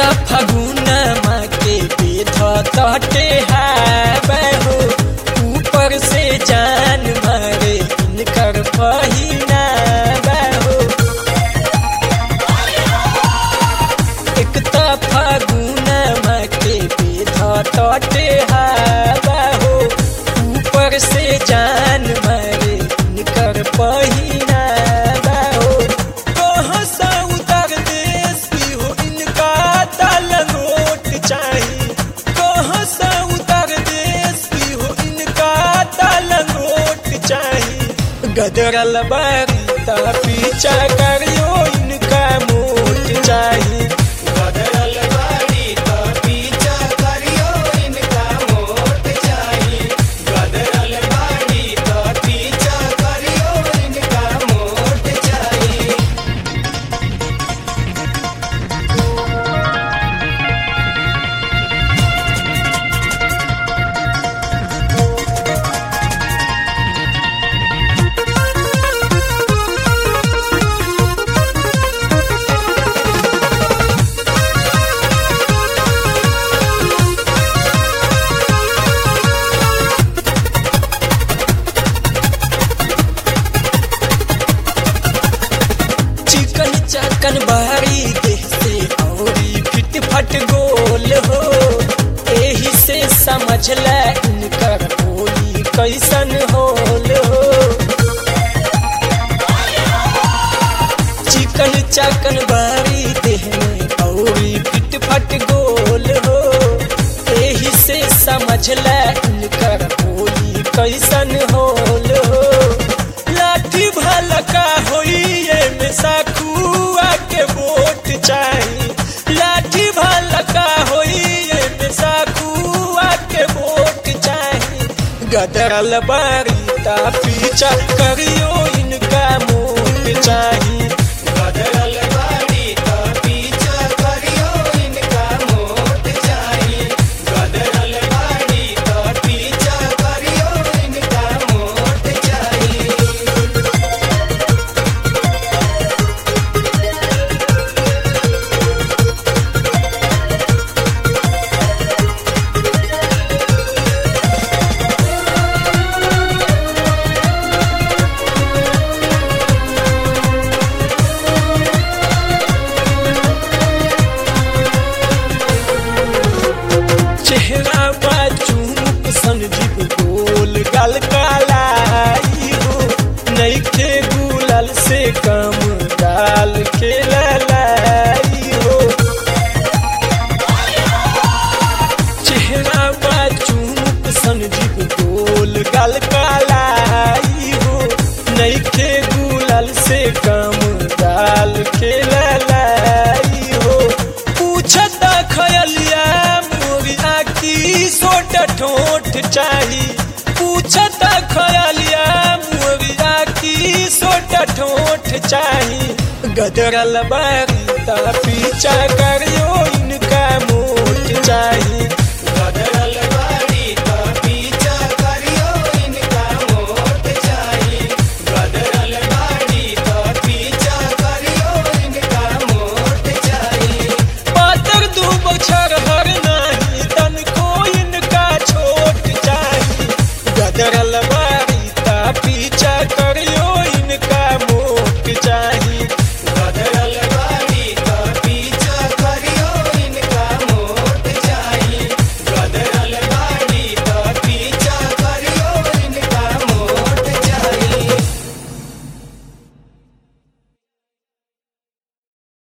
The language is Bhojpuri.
त फगुनमा के बेध तटे हो ऊपर से जान मारे इनकर पहिना हो एक त फगुनमा के बेध तटे हो ऊपर से जान मारे इनकर पहिना हो कहाँ सा उतर देश की हो इनका तलंगोट चाहिए कहाँ सा उतर देश की हो इनका तलंगोट चाहिए गदरल बारीता पीछा करियो इनका मोट चाहिए बदल बाड़ी तो पीछा करियो इनका मोट चाहिए बदल बाड़ी तो पीछा करियो इनका मोट चाहिए चिकन चकन बाहरी देह से औरी फिट फट गोल हो एही से समझ ले इनकर होली कैसन होल हो चिकन चकन बाहरी देह में औरी फिट फट गोल हो एही से समझ ले इनकर होली कैसन होल हो लाठी भलका होई में साखुआ के वोट चाही लाठी भलका होई में साखुआ के वोट चाही गदरल बारीता पीछा करियो इनका मोट चाही बदल बाड़ी तो पीछा करियो इनका मोट चाहिए बदल बाड़ी तो पीछा करियो इनका मोट चाहिए चेहरा बा चूमुक संजीव गोल गल कालाई हो नईखे गुलल से कम गाल खेलाई हो चेहरा बा चूमुक संजीव गोल गल कालाई हो नईखे गुलल से कम गाल खेलाई हो पूछता खयलिया मोरिया की सोट ठोठ चाही पूछता खयलिया मोरिया की सोट ठोठ चाही गदरल बारीता पीछा करियो इनका मोट चाही बदल बाड़ी तो पीछा करियो इनका मोट चाहिए बदल बाड़ी तो पीछा करियो इनका मोट चाहिए पातर दू बछर हर नाही तन को इनका छोट चाही गदरल बारीता पीछा करियो